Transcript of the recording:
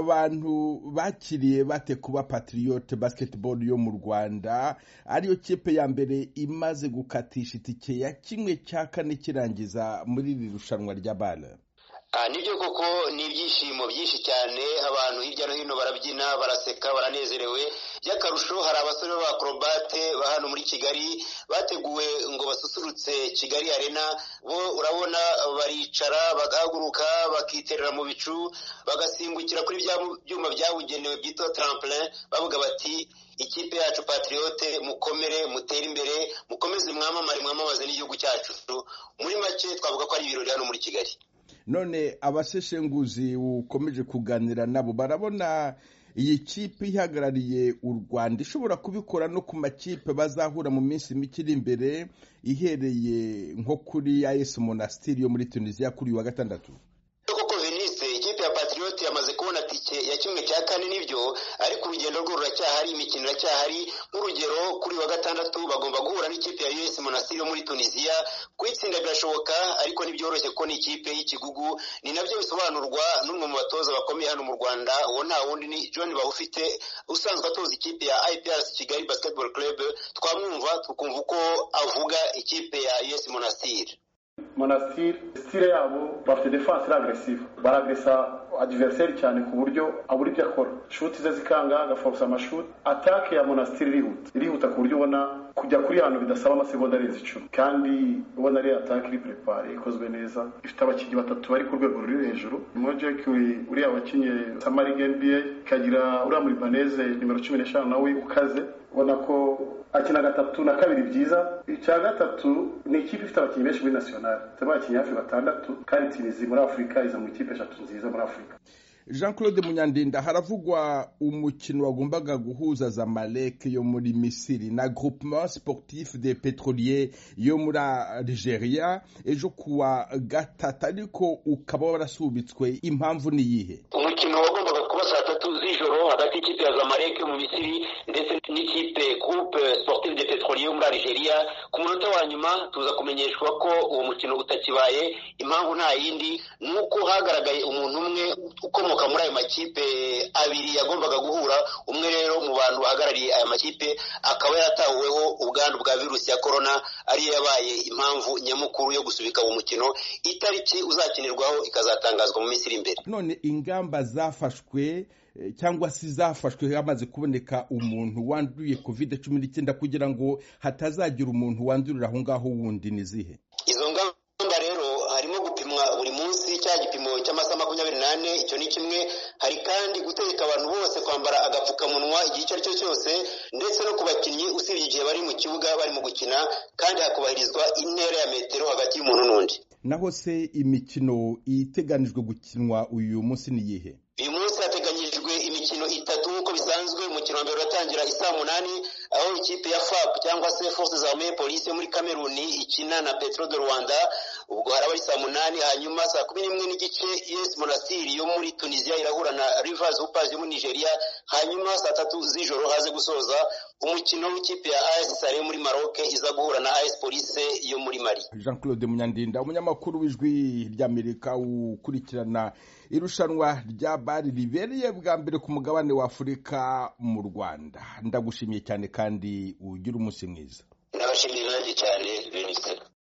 abantu bakiriye bate kuba patriot basketball yo mu rwanda ariyo kipe ya mbere imaze gukatisha itike ya kimwe cya kane kirangiza muri iri rushanwa ry'abana nibyo koko ni ibyishimo byinshi cyane abantu hirya no hino barabyina baraseka baranezerewe by'akarusho hari abasore b'abakorobate ba hano muri kigali bateguwe ngo basusurutse kigali arena bo urabona baricara bagahaguruka bakiterera mu bicu bagasimbukira kuri bya byuma byabugenewe byitwa trampolin bavuga bati ikipe yacu patriote mukomere mutere imbere mukomeze mwamamare mwamamaze n'igihugu cyacu muri make twavuga ko ari ibirori hano muri kigali none abaseshenguzi ukomeje kuganira nabo barabona iyi kipe ihagarariye u rwanda ishobora kubikora no ku makipe bazahura mu minsi mike iri imbere ihereye nko kuri ayesi monasitiri yo muri tunisiya kuri uyu wa gatandatu ikipe ya patriote yamaze kubona tike ya kimwe cya kane nibyo ariko urugendo rwo ruracyahari imikino iracyahari nk'urugero kuri wa gatandatu bagomba guhura n'ikipe ya us monastir yo muri tunisiya kuyitsinda birashoboka ariko ntibyoroshye kuko ni ikipe y'ikigugu ni nabyo bisobanurwa n'umwe mu batoza bakomeye hano mu rwanda uwo nta wundi ni john bahufite usanzwe atoza ikipe ya iprc kigali basketball club twamwumva tukumva uko avuga ikipe ya us monastir monasitiri sitire yabo bafite defanse iri agresive baragesa adiveriseri cyane ku buryo abura ibyo akora shuti ze zikanga agaforusa amashuti atake ya monasitiri irihuta irihuta ku buryo ubona kujya kuri hano bidasaba amasegonda arenze icumi kandi ubona ari atake iri perepare ikozwe neza ifite abakinnyi batatu bari ku rwego ruri hejuru nimero jeki uriya wakinnye samarig nba ikagira uriya muri baneze nimero cumi n'eshanu nawe ukaze ubona ko akina gatatu na kabiri byiza icya gatatu ni ikipe ifite abakinnyi benshi muri nasiyonari tuba bakinnyi hafi batandatu kandi tinizi muri afurika iza mu ikipe eshatu nziza muri afurika jean claude munyandinda haravugwa umukino wagombaga guhuza zamalek yo muri misiri na groupement sportif de petrolier yo muri algeria ejo kuwa gatatu ariko ukaba warasubitswe impamvu ni iyihe umukino wagombaga kuba saa tatu z'ijoro hagati y'ikipe ya zamalek yo mu misiri ndetse n'ikipe groupe sportive de petrolier yo muri algeria ku munota wa nyuma tuza kumenyeshwa ko uwo mukino utakibaye impamvu nta yindi ni uko hagaragaye umuntu umwe ukomoka muri ayo makipe abiri yagombaga guhura umwe rero mu bantu bahagarariye aya makipe akaba yarataweho ubwandu bwa virusi ya korona ariyo yabaye impamvu nyamukuru yo gusubika uwo mukino itariki uzakinirwaho ikazatangazwa mu minsi iri imbere none ingamba zafashwe cyangwa se zafashwe hamaze kuboneka umuntu wanduye covid cumi n'icyenda kugira ngo hatazagira umuntu wandurira aho ngaho wundi ni izihe izo ngamba rero harimo gupimwa buri munsi cya gipimo cy'amasaha makumyabiri n'ane icyo ni kimwe hari kandi gutegeka abantu bose kwambara agapfukamunwa igihe icyo ari cyo cyose ndetse no ku bakinnyi usibye igihe bari mu kibuga barimo gukina kandi hakubahirizwa intera ya metero hagati y'umuntu n'undi naho se imikino iteganijwe gukinwa uyu munsi ni iyihe uyu munsi hateganyijwe imikino itatu nk'uko bisanzwe umukino wa mbere uratangira isaa munani aho ikipe ya fap cyangwa se force zarmee polisi yo muri kameruni ikina na petro de rwanda ubwo haraba ari saa munani hanyuma saa kumi n'imwe n'igice us monastiri yo muri tunisiya irahura na rivers upas yo muri nigeria hanyuma saa tatu z'ijoro haze gusoza umukino w'ikipe ya as sare yo muri maroc iza guhura na as police yo muri mali jean claude munyandinda umunyamakuru w'ijwi ry'amerika ukurikirana irushanwa rya bari ribereye bwa mbere ku mugabane wa afurika mu rwanda ndagushimiye cyane kandi ugira umunsi mwiza n'abashimiye